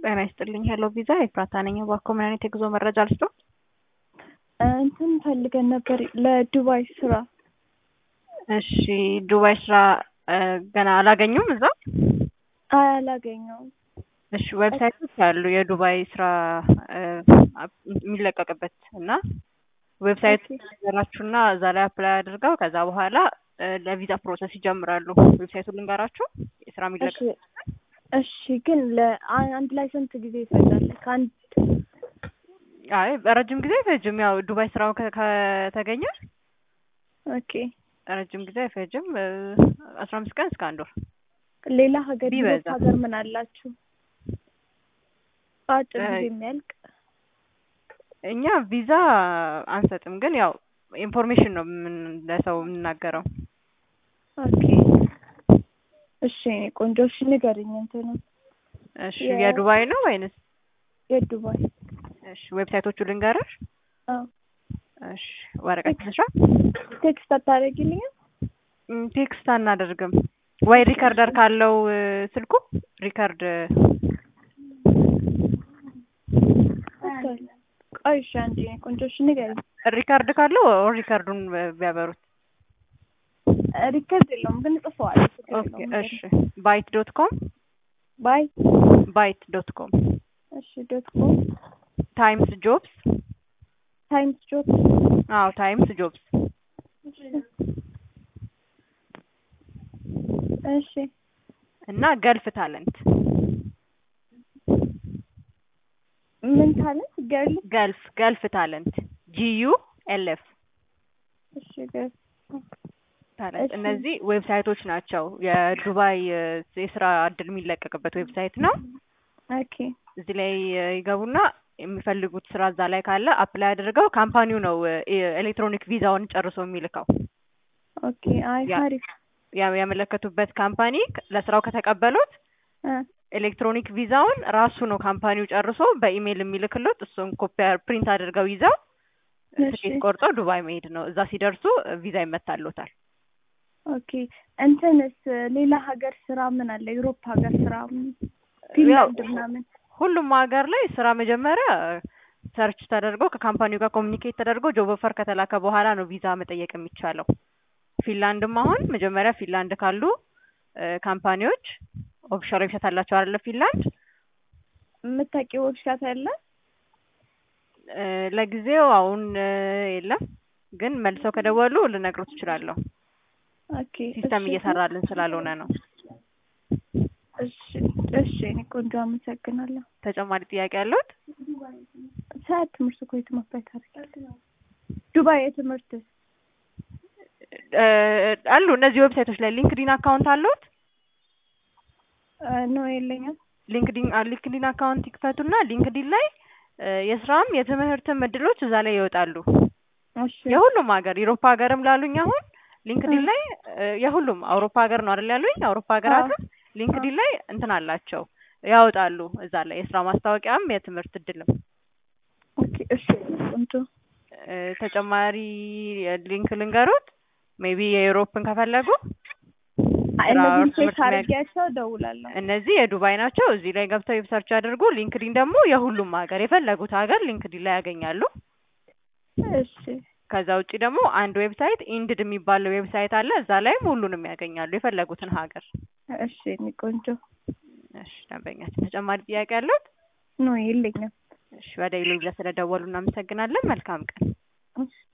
ጤና ይስጥልኝ። ሄሎ ቪዛ ኤፍራታ ነኝ። እባክዎ ምን አይነት የጉዞ መረጃ ልስጥዎ? እንትን ፈልገን ነበር ለዱባይ ስራ። እሺ ዱባይ ስራ ገና አላገኙም እዛ? አይ አላገኘውም። እሺ ዌብሳይቶች አሉ የዱባይ ስራ የሚለቀቅበት እና ዌብሳይት ነገራችሁና እዛ ላይ አፕላይ አድርገው ከዛ በኋላ ለቪዛ ፕሮሰስ ይጀምራሉ። ዌብሳይቱን ልንገራችሁ የስራ የሚለቀቅ እሺ ግን ለአንድ ላይ ስንት ጊዜ ይፈጃል? ከአንድ አይ ረጅም ጊዜ አይፈጅም። ያው ዱባይ ስራው ከ- ከተገኘ ኦኬ ረጅም ጊዜ አይፈጅም። አስራ አምስት ቀን እስከ አንድ ወር ሌላ ሀገር ቢበዛ። ዩሮፕ ሀገር ምን አላችሁ? በአጭር ጊዜ እ- የሚያልቅ እኛ ቪዛ አንሰጥም፣ ግን ያው ኢንፎርሜሽን ነው የምን ለሰው የምናገረው። ኦኬ እሺ ቆንጆ እሺ ንገሪኝ እንትኑ እሺ የ- የዱባይ ነው ወይንስ? የዱባይ እሺ ዌብሳይቶቹ ልንገርሽ። አዎ እሺ ወረቀት ልስራ። ቴክስት አታደርጊልኝም? ም፣ ቴክስት አናደርግም ወይ ሪከርደር ካለው እ፣ ስልኩ ሪከርድ ቆይ እሺ አንዴ ቆንጆ እሺ ንገሪኝ። ሪከርድ ካለው ኦር ሪከርዱን ቢያበሩት። ሪከርድ የለውም ግን ጽፈዋለሁ። ችግር ኦኬ የለውም እሺ ባይት ዶት ኮም ባይ ባይት ዶት ኮም እሺ ዶት ኮም ታይምስ ጆብስ ታይምስ ጆብ አዎ ታይምስ ጆብስ እሺ እና ገልፍ ታለንት ምን ታለንት ገርል ገልፍ ገልፍ ታለንት ጂዩ ኤልኤፍ እሺ ገርል ታለንት እሺ። እነዚህ ዌብሳይቶች ናቸው። የዱባይ እ፣ የስራ እድል የሚለቀቅበት ዌብሳይት ነው። ኦኬ እዚህ ላይ እ፣ ይገቡና የሚፈልጉት ስራ እዛ ላይ ካለ አፕላይ አድርገው ካምፓኒው ነው እ፣ ኤሌክትሮኒክ ቪዛውን ጨርሶ የሚልከው። ኦኬ አይ ያ- አሪፍ ያ- ያመለከቱበት ካምፓኒ ክ- ለስራው ከተቀበሉት እ ኤሌክትሮኒክ ቪዛውን ራሱ ነው ካምፓኒው ጨርሶ በኢሜይል የሚልክሎት። እሱን ኮፒ ፕሪንት አድርገው ይዘው እሺ። ትኬት ቆርጠው ዱባይ መሄድ ነው። እዛ ሲደርሱ ቪዛ ይመታሎታል። ኦኬ እንትንስ ሌላ ሀገር ስራ ምን አለ? ዩሮፕ ሀገር ስራ ፊንላንድ ምናምን ሁሉም ሀገር ላይ ስራ መጀመሪያ ሰርች ተደርጎ ከካምፓኒው ጋር ኮሚኒኬት ተደርጎ ጆብ ኦፈር ከተላከ በኋላ ነው ቪዛ መጠየቅ የሚቻለው። ፊንላንድም አሁን መጀመሪያ ፊንላንድ ካሉ እ፣ ካምፓኒዎች ኦፊሻል ዌብሳይት አላቸው አይደለ? ፊንላንድ የምታውቂው ወብሻት አለ? እ፣ ለጊዜው አሁን እ፣ የለም፣ ግን መልሰው ከደወሉ ልነግሮት እችላለሁ። ኦኬ ሲስተም እሺ። እየሰራልን ስላልሆነ ነው። እሺ እሺ እኔ ቆንጆ አመሰግናለሁ። ተጨማሪ ጥያቄ ያለዎት? ሰዓት ትምህርት እኮ የትምህርት ታደርጋለህ? ዱባይ የትምህርት እ፣ አሉ እነዚህ ዌብሳይቶች ላይ ሊንክዲን አካውንት አለዎት? ነው የለኝም። ሊንክዲን አ- ሊንክዲን አካውንት ይክፈቱና ሊንክዲን ላይ እ፣ የስራም የትምህርትም እድሎች እዛ ላይ ይወጣሉ። እሺ የሁሉም ሀገር ዩሮፓ ሀገርም ላሉኝ አሁን ሊንክዲን እ። ላይ እ፣ የሁሉም አውሮፓ ሀገር ነው አይደል ያሉኝ? አውሮፓ ሀገራትም ሊንክዲን ላይ እንትን አላቸው ያወጣሉ። እዛ ላይ የስራ ማስታወቂያም የትምህርት እድልም ኦኬ እሺ ቆንጆ እ፣ ተጨማሪ ሊንክ ልንገሩት ሜቢ የዩሮፕን ከፈለጉ አይ ስራ እነዚህን ትምህርት ቼክ አድርጌያቸው እደውላለሁ። እነዚህ የዱባይ ናቸው። እዚህ ላይ ገብተው ሰርች አድርጉ። ሊንክዲን ደግሞ የሁሉም ሀገር የፈለጉት ሀገር ሊንክዲን ላይ ያገኛሉ። እሺ ከዛ ውጭ ደግሞ አንድ ዌብሳይት ኢንድድ የሚባለው ዌብሳይት አለ። እዛ ላይም ሁሉንም ያገኛሉ የፈለጉትን ሀገር። እሺ እኔ ቆንጆ እሺ ደንበኛችን ተጨማሪ ጥያቄ አለው? ነው የለኝም። እሺ ወደ ኢሉዛ ስለደወሉ እናመሰግናለን። መልካም ቀን። እሺ